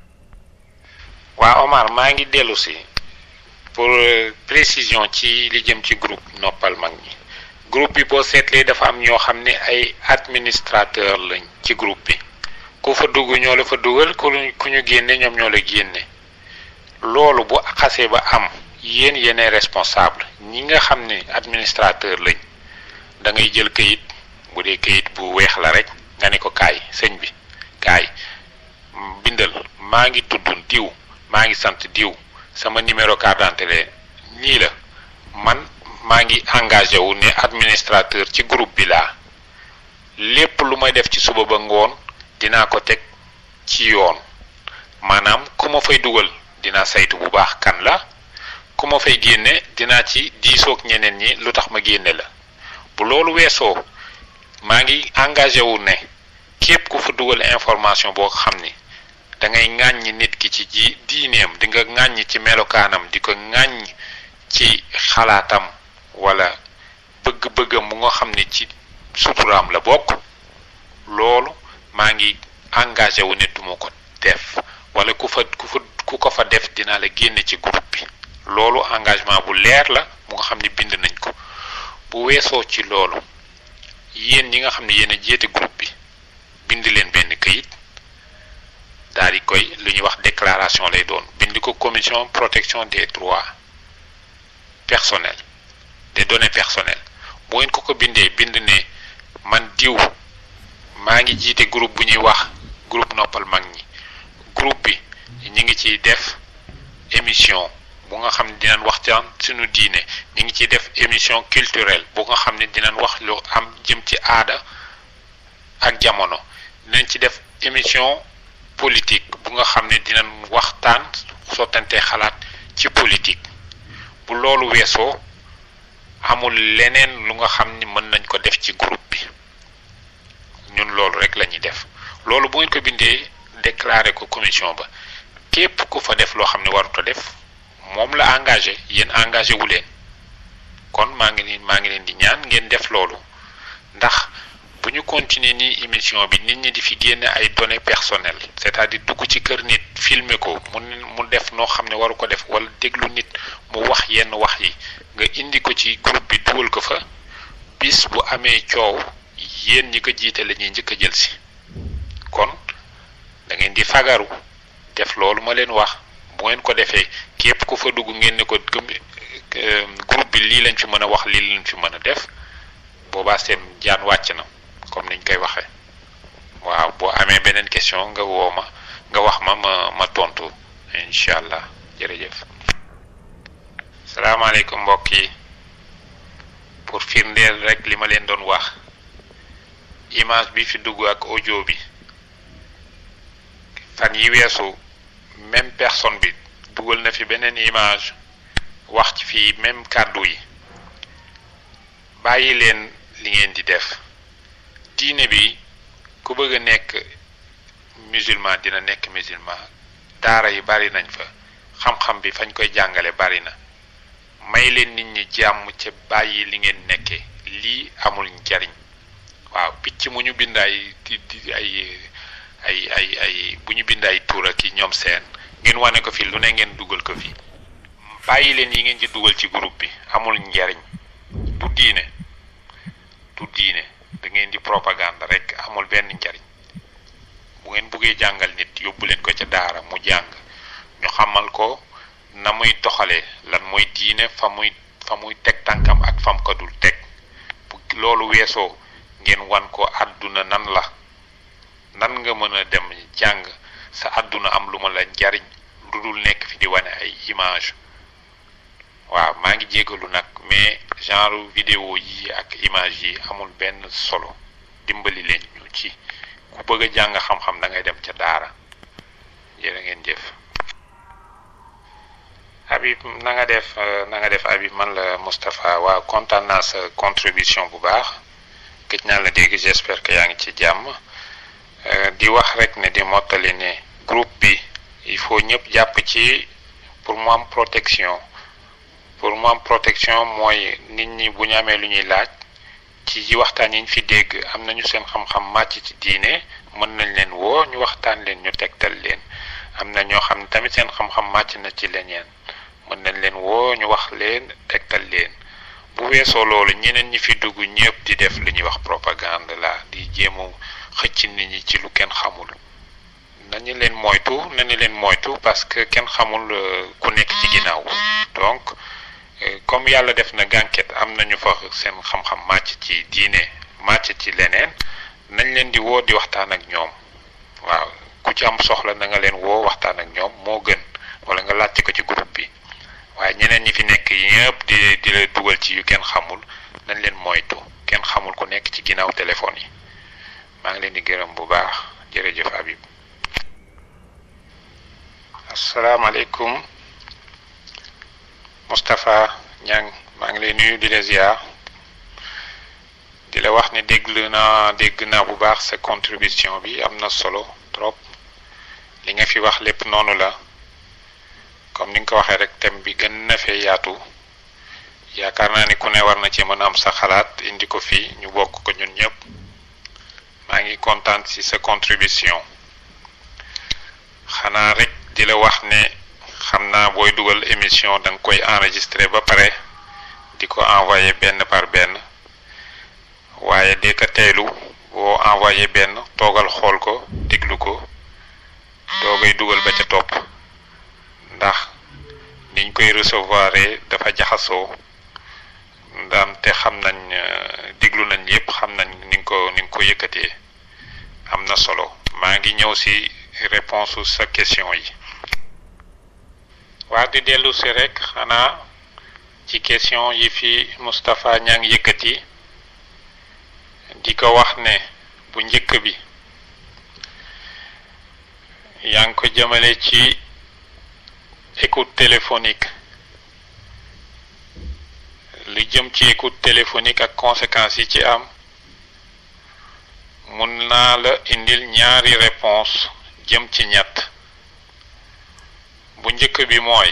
waa Omar maa ngi dellu si pour précision ci li jëm ci groupe noppal mag ñi groupe bi boo seetlee dafa am ñoo xam ne ay administrateur lañ ci groupe bi ku fa dugg ñoo la fa dugal ku ku ñu génne ñoom ñoo la génne loolu bu xasee ba am yéen yéenay responsable ñi nga xam ne administrateur lañ da ngay jël kayit bu dee kayit bu weex la rek nga ne ko kaay sëñ bi kaay bindal maa ngi tudd diw maa ngi sant diw sama numéro carte d'identité nii la man maa ngi engagé wu ne administrateur ci groupe bi laa lépp lu may def ci suba ba ngoon dinaa ko teg ci yoon maanaam ku ma fay dugal dinaa saytu bu baax kan la ku ma fay génne dinaa ci diisoog ñeneen ñi lu tax ma génne la bu loolu weesoo maa ngi engagé wu ne képp ku fa dugal information boo xam ni da ngay ŋàññi nit ki ci ji diineem di nga ŋàññi ci melokaanam di ko ŋàññ ci xalaatam wala bëgg-bëggam bu nga xam ne ci suturaam la bokk loolu maa ngi engagé wu ne duma ko def wala ku fa ku fa ku ko fa def dinaa la génne ci groupe bi loolu engagement bu leer la mu nga xam ne bind nañ ko bu weesoo ci loolu yéen ñi nga xam ne yéen a jéete groupe bi bind leen benn këyit daal di koy lu ñuy wax déclaration lay doon bind ko commission protection des droits personnels des données personnelles bu ngeen ko ko bindee bind ne man diw maa ngi jiite groupe bu ñuy wax groupe noppal mag ñi groupe bi ñi ngi ciy def émission bu nga xam ne dinañ waxtaan suñu diine ñi ngi ciy def émission culturelle bu nga xam ne dinañ wax lu am jëm ci aada ak jamono dinañ ci def émission politique bu nga xam ne dinañ waxtaan sottante xalaat ci politique bu loolu weesoo amul leneen lu nga xam ni mën nañ ko def ci groupe bi ñun loolu rek la ñuy def loolu bu ngeen ko bindee déclaré ko commission ba képp ku fa def loo xam ne waruta def moom la engagé yéen engagé wu leen kon maa ngi leen maa ngi leen di ñaan ngeen def loolu ndax bu ñu continuer nii émission bi nit ñi di fi génne ay données personnelles c'est-à-dire dugg ci kër nit filmer ko mu mu def noo xam ne waru ko def wala déglu nit mu wax yenn wax yi nga indi ko ci groupe bi dugal ko fa bis bu amee coow yéen ñi ko jiite la ñuy njëkk a jël si kon da ngeen di fagaru def loolu ma leen wax bu ngeen ko defee képp ku fa dugg ngeen ne ko groupe bi lii lañ fi mën a wax lii lañ fi mën a def boobaa seen jaan wàcc na comme niñ koy waxee waaw boo amee beneen question nga woo ma nga wax ma ma ma tontu incha allah jërëjëf. salaamaaleykum mbokk yi pour firndeel rek li ma leen doon wax image bi fi dugg ak audio bi fan yi weesu même personne bi dugal na fi beneen image wax ci fii même kàddu yi bàyyi leen li ngeen di def diine bi ku bëgg a nekk musulman dina nekk musulman daara yi bari nañ fa xam-xam bi fañ koy jàngale bari na may leen nit ñi jàmm ca bàyyi li ngeen nekkee lii amul njariñ waaw picc mu ñu bind ay di ay ay ay ay bu ñu bind ay tuur ak ñoom seen ngeen wane ko fi lu ne ngeen dugal ko fi bàyyi leen yi ngeen ci dugal ci groupe bi amul njariñ du diine du diine da ngeen di propagande rek amul benn njariñ bu ngeen buggee jàngal nit yóbbu leen ko ca daara mu jàng ñu xamal ko na muy doxalee lan mooy diine fa muy fa muy teg tànkam ak fam ko dul teg bu loolu weesoo ngeen wan ko àdduna nan la nan nga mën a dem jàng sa àdduna am lu ma la njariñ lu dul nekk fi di wane ay image waaw maa ngi jégalu nag mais genre vidéo yi ak image yi amul benn solo dimbali leen ñu ci ku bëgg a jàng xam-xam da ngay dem ca daara jërë ngeen jëf Habib na nga def na nga def Habib man la Moustapha waaw kontaan naa sa contribution bu baax gëj naa la dégg j'espère que yaa ngi ci jàmm di wax rek ne di mottali ne groupe bi il faut ñëpp jàpp ci pour mu am protection pour mu am protection mooy nit ñi bu ñu amee lu ñuy laaj ci waxtaan yi ñu fi dégg am nañu seen xam-xam màcc ci diine mën nañ leen woo ñu waxtaan leen ñu tegtal leen am na ñoo xam ne tamit seen xam-xam màcc na ci leneen mën nañ leen woo ñu wax leen tegtal leen bu weesoo loolu ñeneen ñi fi dugg ñëpp di def lu ñuy wax propagande la di jéem a xëcc nit ñi ci lu kenn xamul nañu leen moytu nañu leen moytu parce que kenn xamul ku nekk ci ginnaaw donc comme yàlla def na gànket am nañu fa seen xam-xam màcc ci diine màcc ci leneen nañ leen di woo di waxtaan ak ñoom waaw ku ci am soxla na nga leen woo waxtaan ak ñoom moo gën wala nga laajte ko ci groupe bi waaye ñeneen ñi fi nekk yëpp di di la dugal ci yu kenn xamul nañ leen moytu kenn xamul ku nekk ci ginnaaw téléphone yi maa ngi leen di gërëm bu baax jërëjëf Habib asalaamaaleykum Moustapha Niang maa ngi lay nuyu di la ziar di la wax ne déglu naa dégg naa bu baax sa contribution bi am na solo trop li nga fi wax lépp noonu la comme ni nga ko waxee rek thème bi gën na fee yaatu yaakaar naa ni ku ne war na ci mën a am sa xalaat indi ko fii ñu bokk ko ñun ñëpp maa ngi kontaan ci sa contribution xanaa rek di la wax ne xam naa booy dugal émission da nga koy enregistrer ba pare di ko envoyer benn par benn waaye de ko teelu boo envoyé benn toogal xool ko déglu ko doogay dugal ba ca topp ndax niñ koy recevoir dafa jaxasoo ndaam te xam nañ déglu nañ yépp xam nañ ni nga ko ni nga ko yëkkatee am na solo maa ngi ñëw ci réponse sa question yi waa di dellu si rek xanaa ci question yi fi Moustapha ñaa ngi yëkkati di ko wax ne bu njëkk bi yaa ngi ko jëmale ci écoute téléphonique lu jëm ci écoute téléphonique ak conséquences yi ci am mun naa la indil ñaari réponse jëm ci ñett bu njëkk bi mooy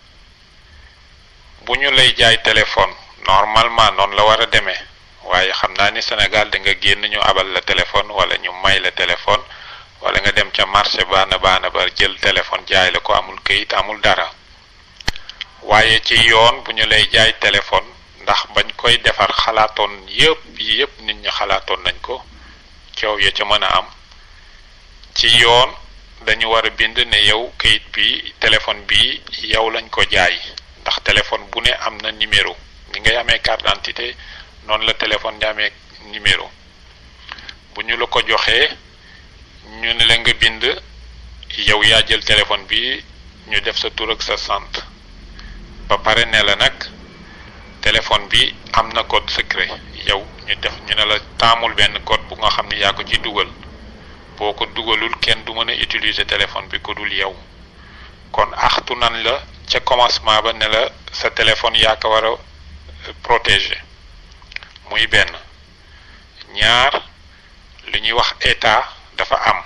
bu ñu lay jaay téléphone normalement noonu la war a demee waaye xam naa ni Sénégal da nga génn ñu abal la téléphone wala ñu may la téléphone wala nga dem ca marché baana baana ba jël téléphone jaay la ko amul këyit amul dara waaye ci yoon bu ñu lay jaay téléphone ndax bañ koy defar xalaatoon yépp yépp nit ñi xalaatoon nañ ko coow ya ca mën a am ci yoon dañu war a bind ne yow këyit bi téléphone bi yow lañ ko jaay ndax téléphone bu ne am na numéro ni ngay amee carte d'identité noonu la téléphone di amee numéro bu ñu la ko joxee ñu ne la nga bind yow yaa jël téléphone bi ñu def sa tur ak sa sant ba pare ne la nag téléphone bi am na code secret yow ñu def ñu ne la taamul benn code bu nga xam ne yaa ko ci dugal boo ko dugalul kenn du mën a utiliser téléphone bi ko dul yow kon axtu nan la ca commencement ba ne la sa téléphone yaa ko war a protéger muy benn ñaar li ñuy wax état dafa am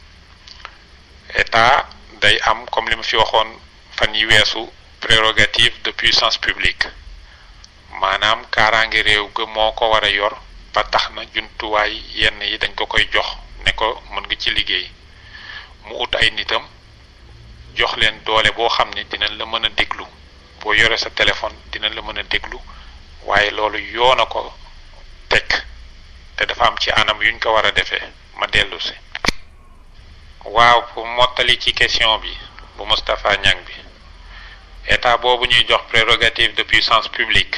état day am comme li ma fi waxoon fan yi weesu prérogative de puissance publique maanaam kaaraange réew ga moo ko war a yor ba tax na jumtuwaay yenn yi dañ ko koy jox ne ko mën nga ci liggéey mu ut ay nitam jox leen doole boo xam ne dinañ la mën a déglu boo yore sa téléphone dinañ la mën a déglu waaye loolu yoon a ko teg te dafa am ci anam yuñ ko war a defee ma dellu si waaw pour mottali ci question bi bu Moustapha Niang bi état boobu ñuy jox prérogative de puissance publique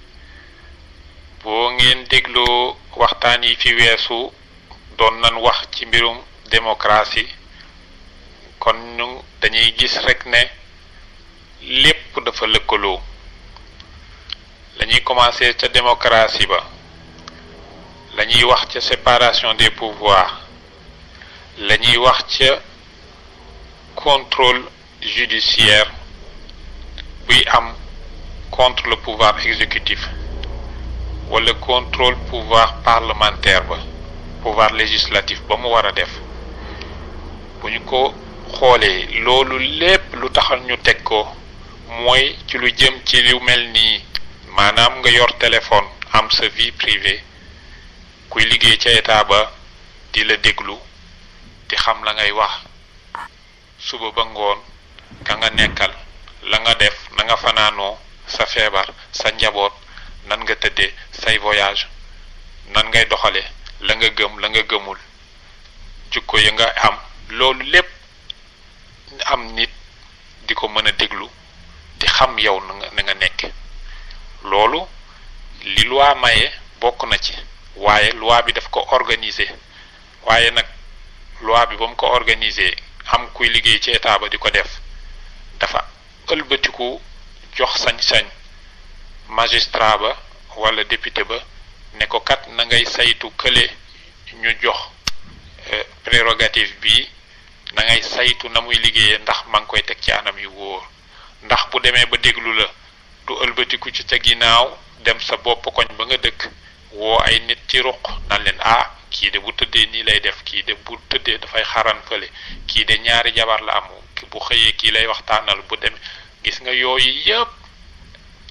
boo ngeen dégloo waxtaan yi fi weesu doon nañ wax ci mbirum démocratie kon ñu dañuy gis rek ne lépp dafa lëkkaloo lañuy commencé ca démocratie ba lañuy wax ca séparation des pouvoirs lañuy wax ca contrôle judiciaire buy am contre le pouvoir exécutif wala contrôle pouvoir parlementaire ba pouvoir législatif ba mu war a def bu ñu ko xoolee loolu lépp lu taxal ñu teg ko mooy ci lu jëm ci lu mel nii maanaam nga yor téléphone am sa vie privée kuy liggéey ca état ba di la déglu di xam la ngay wax suba ba ngoon ka nga nekkal la nga def na nga fanaanoo sa feebar sa njaboot nan nga tëddee say voyage nan ngay doxale la nga gëm la nga gëmul jukko ya nga am loolu lépp am nit di ko mën a déglu di xam yow na nga na nga nekk loolu li loi maye bokk na ci waaye loi bi daf ko organiser waaye nag loi bi ba mu ko organiser am kuy liggéey ci état ba di ko def dafa ëlbatiku jox sañ-sañ magistrat ba wala député ba ne ko kat na ngay saytu kële ñu jox prérogative bi na ngay saytu na muy liggéeyee ndax ma ngi koy teg ci anam yu wóor ndax bu demee ba déglu la du ëlbatiku ci ca ginnaaw dem sa bopp koñ ba nga dëkk woo ay nit ci ruq nan leen ah kii de bu tëddee nii lay def kii de bu tëddee dafay xaran fële kii de ñaari jabar la am bu xëyee kii lay waxtaanal bu demee gis nga yooyu yëpp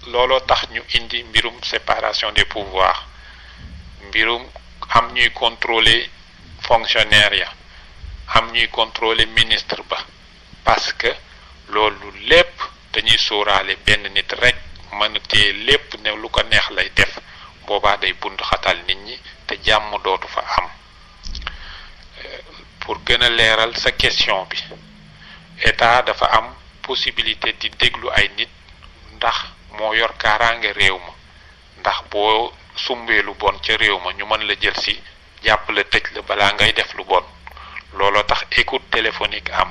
looloo tax ñu indi mbirum séparation des pouvoirs mbirum am ñuy contrôler fonctionnaire ya am ñuy contrôler ministre ba parce que loolu lépp dañuy sóoraale benn nit rek mën a téye lépp ne lu ko neex lay def boobaa day bund xatal nit ñi te jàmm dootu fa am pour gën a leeral sa question bi état dafa am possibilité di déglu ay nit ndax moo yor kaaraange réew ma ndax boo sumbee lu bon ca réew ma ñu mën la jël si jàpp la tëj la balaa ngay def lu bon looloo tax écoute téléphonique am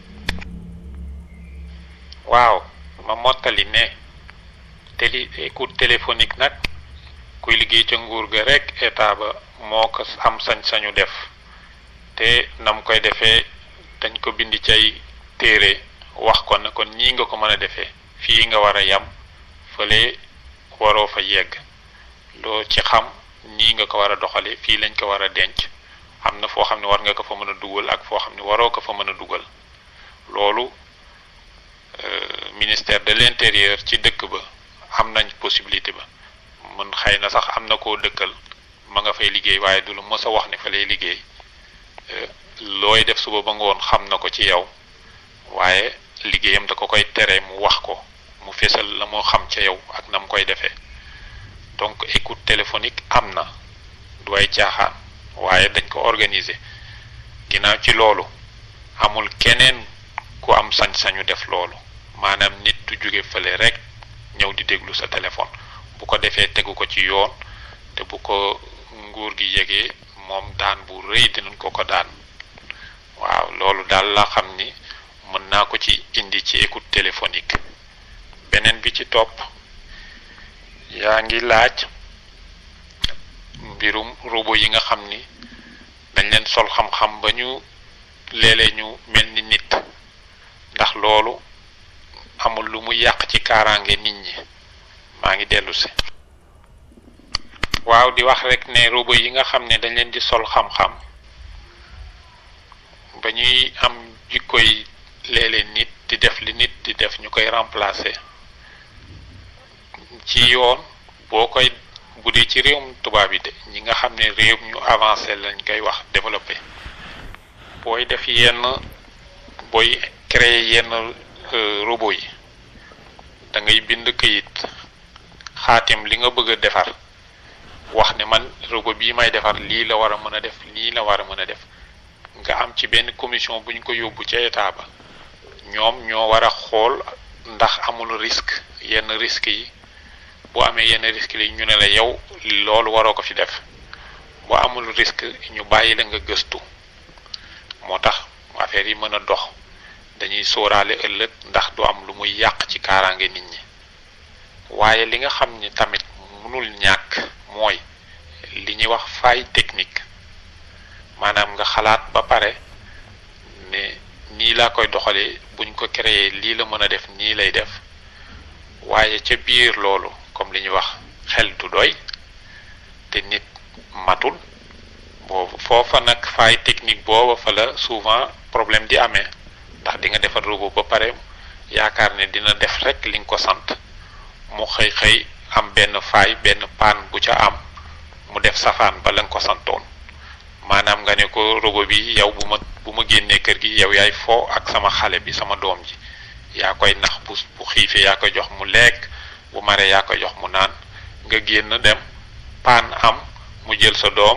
waaw ma mottali ne télé écoute téléphonique nag kuy liggéey ca nguur ga rek état ba moo ko am sañ-sañu def te nam koy defee dañ ko bind cay téere wax ko ne kon ñii nga ko mën a defee fii nga war a yam fële waroo fa yegg loo ci xam nii nga ko war a doxale fii lañ ko war a denc am na foo xam ne war nga ko fa mën a dugal ak foo xam ne waroo ko fa mën a dugal loolu ministère de l'intérieur ci dëkk ba am nañ possibilité ba mën xëy na sax am na koo dëkkal ma nga fay liggéey waaye du lu mës a wax ne fa lay liggéey looy def suba ba ngoon xam na ko ci yow waaye liggéeyam da ko koy tere mu wax ko mu fesal la moo xam ca yow ak na mu koy defee donc écoute téléphonique am na du ay caaxaan waaye dañ ko organiser ginnaaw ci loolu amul keneen ku am sañ-sañu def loolu maanaam nit du jóge fële rek ñëw di déglu sa téléphone bu ko defee tegu ko ci yoon te bu ko nguur gi yegee moom daan bu rëy dinañ ko ko daan waaw loolu daal la xam ni mën naa ko ci indi ci écoute téléphonique beneen bi ci topp yaa ngi laaj mbirum robot yi nga xam ni dañ leen sol xam-xam ba ñu léeg-léeg ñu mel ni nit ndax loolu amul lu mu yàq ci kaaraange nit ñi maa ngi dellu si waaw di wax rek ne robot yi nga xam ne dañ leen di sol xam-xam ba ñuy am jikkoy léeg-léeg nit di def li nit di def ñu koy remplacer ci yoon boo koy bu dee ci réewum tubaab yi de ñi nga xam ne réew ñu avancé lañ koy wax développé booy def yenn booy créer yenn robot yi da ngay bind këyit xaatim li nga bëgg a defar wax ne man robot bii may defar lii la war a mën a def lii la war a mën a def nga am ci benn commission bu ñu ko yóbbu ca état ba ñoom ñoo war a xool ndax amul risque yenn risque yi boo amee yenn risque yi ñu ne la yow loolu waroo ko fi def boo amul risque ñu bàyyi la nga gëstu moo tax affaire yi mën a dox dañuy sóoraale ëllëg ndax du am lu muy yàq ci kaaraange nit ñi waaye li nga xam ni tamit mënul ñàkk mooy li ñuy wax faille technique maanaam nga xalaat ba pare ne nii laa koy doxalee buñ ko créer lii la mën a def nii lay def waaye ca biir loolu comme li ñuy wax xel du doy te nit matul boobu foofa nag faille technique booba fa la souvent problème di amee ndax di nga defar robot ba pare yaakaar ne dina def rek li nga ko sant mu xëy xëy am benn faille benn paan bu ca am mu def safaan ba la nga ko santoon maanaam nga ne ko robot bi yow bu ma bu ma génnee kër gi yow yaay foo ak sama xale bi sama doom ji yaa koy nax bu bu xiifee yaa koy jox mu lekk bu maree yaa koy jox mu naan nga génn dem paan am mu jël sa doom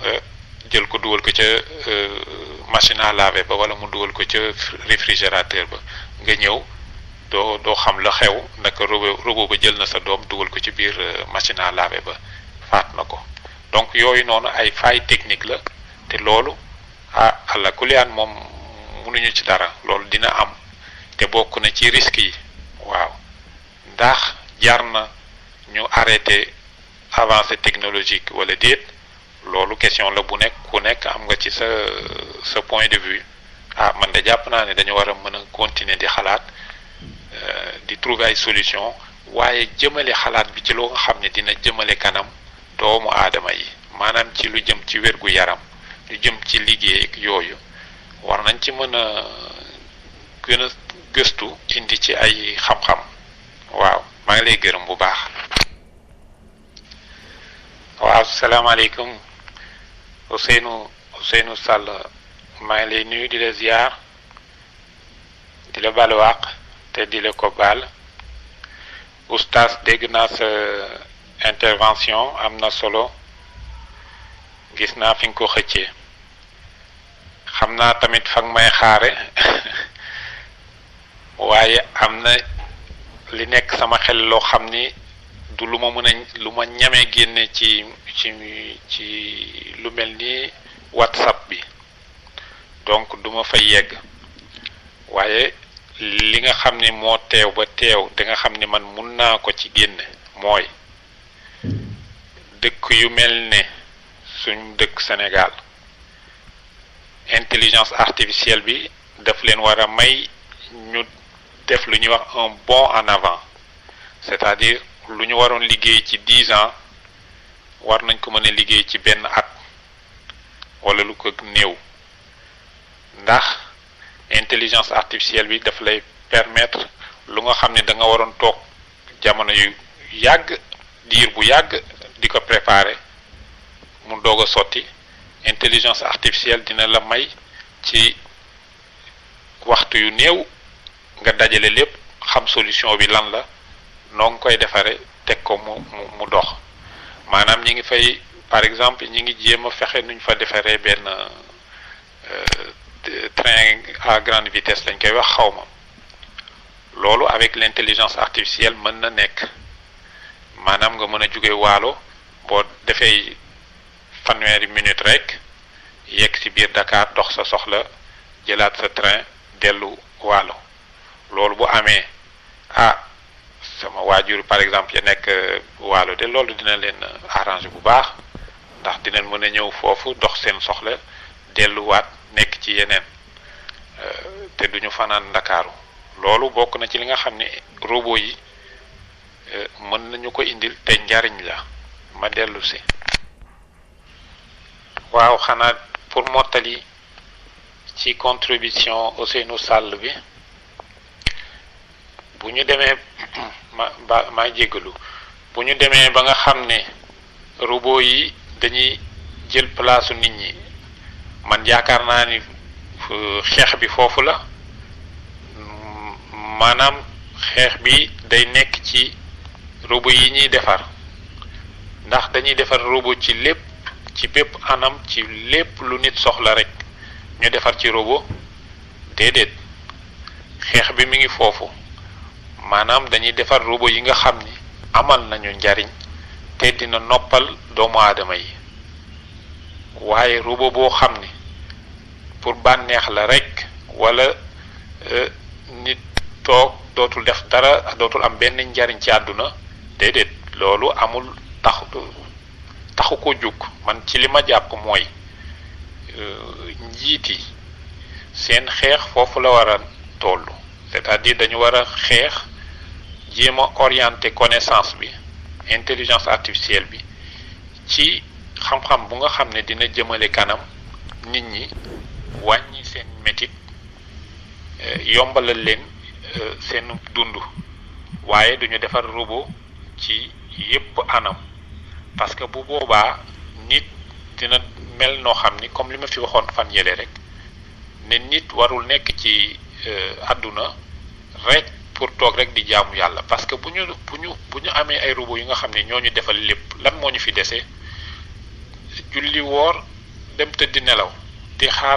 jël ko dugal ko ca machine à laver ba wala mu dugal ko ca réfrigérateur ba nga ñëw doo doo xam la xew naka robot robot ba jël na sa doom dugal ko ci biir machine à laver ba faat na ko donc yooyu noonu ay faille technique la te loolu ah àlla kuliyaan moom mënuñu ci dara loolu dina am te bokk na ci risque yi waaw ndax jar na ñu arrêté avancée technologique wala déet loolu question la bu nekk ku nekk am nga ci sa sa point de vue ah man de jàpp naa ne dañu war a mën a continuer di xalaat di trouver ay solution waaye jëmale xalaat bi ci loo nga xam ne dina jëmale kanam doomu aadama yi maanaam ci lu jëm ci wérgu yaram lu jëm ci liggéey ak yooyu war nañ ci mën a gën a gëstu indi ci ay xam-xam waaw maa ngi lay gërëm bu baax waaw salaamaaleykum Ousseynou Ousseynou Sall maa ngi lay nuyu di la ziar di la balu àq te di la ko baal oustaz dégg naa sa intervention am na solo gis naa fi nga ko xëccee xam naa tamit fa nga may xaare waaye am na li nekk sama xel loo xam ni du lu ma mën a lu ma ñamee génne ci ci ci lu mel ni whatsapp bi donc du ma fa yegg waaye li nga xam ni moo teew ba teew te nga xam ni man mun naa ko ci génne mooy dëkk yu mel ne suñ dëkk Sénégal intelligence artificielle bi daf leen war a may ñu def lu ñuy wax un bond en avant c'est-à-dire lu ñu waroon liggéey ci dix ans war nañ ko mën a liggéey ci benn at wala lu ko néew ndax intelligence artificielle bi daf lay permettre lu nga xam ne da nga waroon toog jamono yu yàgg diir bu yàgg di ko préparer mu doog a sotti intelligence artificielle dina la may ci waxtu yu néew nga dajale lépp xam solution bi lan la noo ngi koy defare teg ko mu mu mu dox maanaam ñi ngi fay par exemple ñi ngi jéem a fexe nuñ fa defaree benn train à grande vitesse lañ koy wax xawma loolu avec l'intelligence artificielle mën na nekk maanaam nga mën a jóge waalo boo defee fanweeri minute rek yegg ci biir Dakar dox sa soxla jëlaat sa train dellu waalo loolu bu amee ah sama waajur par exemple ya nekk waalo de loolu dina leen arranger bu baax ndax dinañ mën a ñëw foofu dox seen soxla delluwaat nekk ci yeneen te duñu fanaan ndakaaru loolu bokk na ci li nga xam ne robot yi mën nañu ko indil te njariñ la ma dellu si waaw xanaa pour mottali ci contribution Ousseynou Sall bi bu ñu demee ma ba maa jéggalu bu ñu demee ba nga xam ne robot yi dañuy jël place nit ñi man yaakaar naa ni xeex bi foofu la maanaam xeex bi day nekk ci robot yi ñuy defar ndax dañuy defar robot ci lépp ci bépp anam ci lépp lu nit soxla rek ñu defar ci robot déedéet xeex bi mi ngi foofu maanaam dañuy defar robot yi nga xam ni amal nañu njariñ te dina noppal doomu aadama yi waaye robot boo xam ni pour bànneex la rek wala nit toog dootul def dara dootul am benn njariñ ci àdduna déedéet loolu amul taxu taxu ko jug man ci li ma jàpp mooy njiit yi seen xeex foofu la war a toll c'est-à-dire dañu war a xeex jéem a orienter connaissance bi intelligence artificielle bi ci xam-xam bu nga xam ne dina jëmale kanam nit ñi wàññi seen métit yombalal leen seen dund waaye duñu defar robot ci yépp anam parce que bu boobaa nit dina mel noo xam ni comme li ma fi waxoon fan yële rek ne nit warul nekk ci àdduna rek pour toog rek di jaamu yàlla parce que bu ñu bu ñu bu ñu amee ay robot yu nga xam ne ñoo ñu defal lépp lan moo ñu fi dese julli woor dem tëddi nelaw di xaar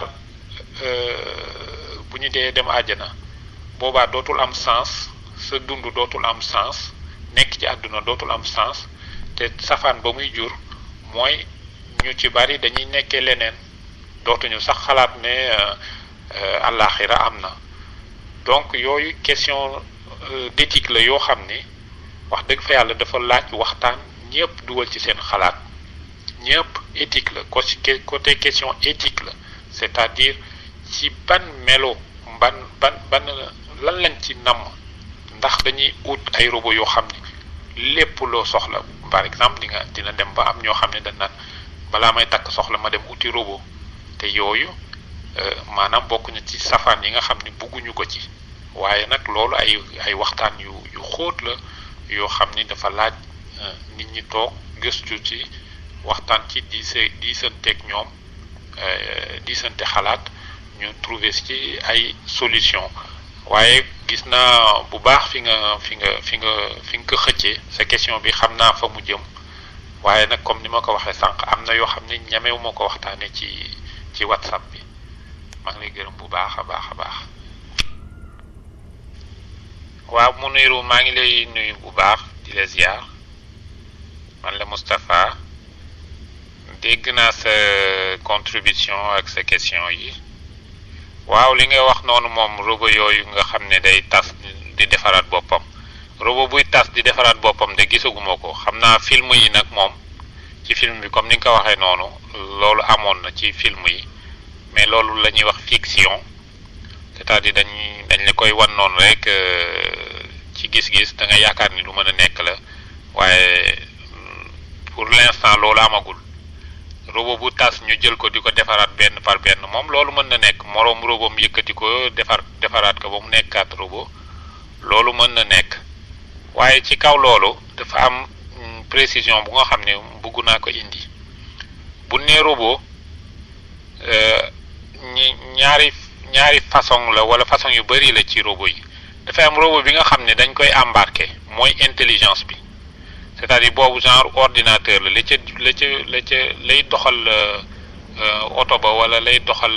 bu ñu dee dem àjjana boobaa dootul am sens sa dund dootul am sens nekk ci àdduna dootul am sens te safaan ba muy jur mooy ñu ci bari dañuy nekkee leneen dootuñu sax xalaat ne àllaaxira am na donc yooyu question d'éthique la yoo xam ni wax dëgg fa yàlla dafa laaj waxtaan ñëpp dugal ci seen xalaat ñëpp éthique la côté question éthique la c'est-à-dire ci ban melo ban ban ban lan lañ ci namm ndax dañuy ut ay robot yoo xam ni lépp loo soxla par exemple di nga dina dem ba am ñoo xam ne dañ naan balaa may takk soxla ma dem uti robot te yooyu maanaam bokk na ci safaan yi nga xam ni bugguñu ko ci waaye nag loolu ay ay waxtaan yu yu xóot la yoo xam ni dafa laaj nit ñi toog gëstu ci waxtaan ci di se diisanteeg ñoom diisante xalaat ñu trouver ci ay solution waaye gis naa bu baax fi nga fi nga fi nga fi nga ko xëccee sa question bi xam naa fa mu jëm waaye nag comme ni ma ko waxee sànq am na yoo xam ne ñamewu ma ko waxtaanee ci ci whatsapp bi maa ngi lay gërëm bu baax a baax a baax waaw mu niru maa ngi lay nuyu bu baax di la ziar man la Moustapha dégg naa sa contribution ak sa question yi waaw li nga wax noonu moom robot yooyu nga xam ne day tas di defaraat boppam robot buy tas di defaraat boppam de gisaguma ko xam naa film yi nag moom ci film bi comme ni nga ko waxee noonu loolu amoon na ci film yi mais loolu la ñuy wax fiction c'est-à-dire dañ dañ la koy wan noonu rek ci gis-gis da nga yaakaar ni lu mën a nekk la waaye pour l'instant loolu amagul robot bu tas ñu jël ko di ko defaraat benn par benn moom loolu mën na nekk moroom robot mu yëkkati ko defar defaraat ko ba mu nekkaat robot loolu mën na nekk waaye ci kaw loolu dafa am précision bu nga xam ne bëgg naa ko indi bu nee robot ñi ñaari ñaari façon la wala façon yu bari la ci robot yi dafay am robot bi nga xam ne dañ koy embarquer mooy intelligence bi c'est-à-dire boobu genre ordinateur la la ca la ca la ca lay doxal oto ba wala lay doxal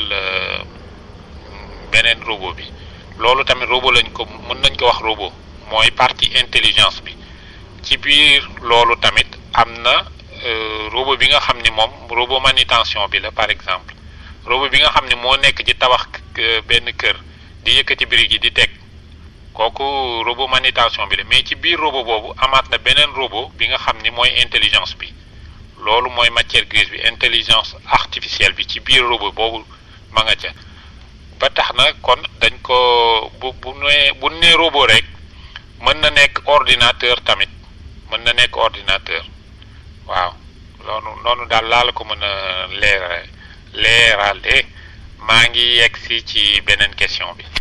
beneen robot bi loolu tamit robot lañ ko mën nañ ko wax robot mooy partie intelligence bi ci biir loolu tamit am na robot bi nga xam ni moom robot manutention bi la par exemple robot bi nga xam ne moo nekk ci tabax benn kër di yëkkati brique yi di teg kooku robot manutention bi la mais ci biir robot boobu amaat na beneen robot bi nga xam ni mooy intelligence bi loolu mooy matière grise bi intelligence artificielle bi ci biir robot boobu ma nga ca ba tax na kon dañ ko bu bu nee bu nee robot rek mën na nekk ordinateur tamit mën na nekk ordinateur waaw loolu noonu daal laa la ko mën a leera leerale maa ngi yegg si ci beneen question bi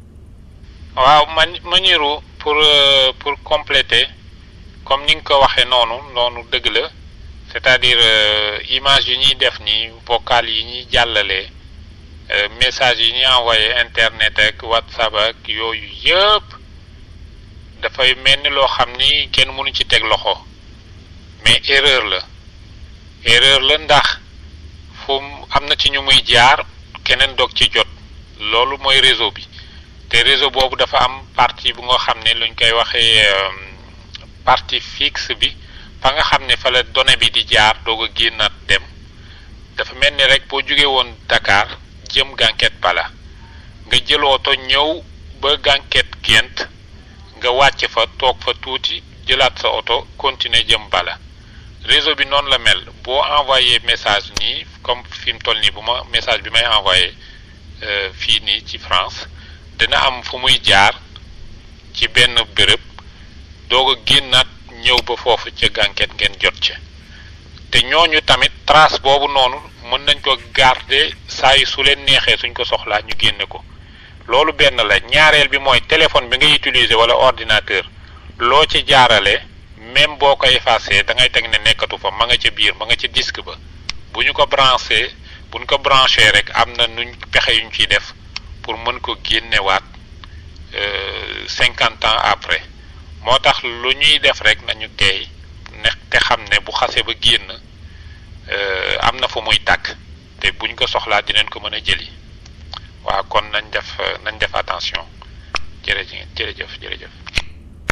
waaw man maniru pour pour compléter comme ni nga ko waxee noonu noonu dëgg la c'est-à-dire image yi ñuy def ni vocal yi ñuy jàllale message yi ñuy envoyé internet ak whatsapp ak yooyu yëpp dafay mel ni loo xam ni kenn mënu ci teg loxo mais erreur la erreur la ndax fu am na ci ñu muy jaar keneen doog ci jot loolu mooy réseau bi te réseau boobu dafa am partie bu nga xam ne luñ koy waxee partie fixe bi fa nga xam ne fa la donnée bi di jaar doog a génnaat dem dafa mel ni rek boo jógee woon Dakar jëm Gànket Bala nga jël oto ñëw ba Gànket Gent nga wàcc fa toog fa tuuti jëlaat sa oto continuer jëm Bala réseau bi noonu la mel boo envoyé message nii comme fi mu toll nii bu ma message bi may envoyé fii nii ci France dina am fu muy jaar ci benn béréb doog a génnaat ñëw ba foofu ca gànket ngeen jot ca te ñooñu tamit trace boobu noonu mën nañ ko garder saa yu su leen neexee suñ ko soxlaa ñu génne ko loolu benn la ñaareel bi mooy téléphone bi ngay utiliser wala ordinateur loo ci jaarale même boo ko effacé da ngay teg ne nekkatu fa ma nga ca biir ma nga ca disque ba bu ñu ko branché bu ñu ko branché rek am na nuñ pexe yuñ ciy def pour mën ko génnewaat cinquante ans après moo tax lu ñuy def rek nañu teey ne te xam ne bu xase ba génn am na fu muy tàkk te buñ ko soxlaa dinañ ko mën a jëli waaw kon nañ def nañ def attention jërëjëf jërëjëf jërëjëf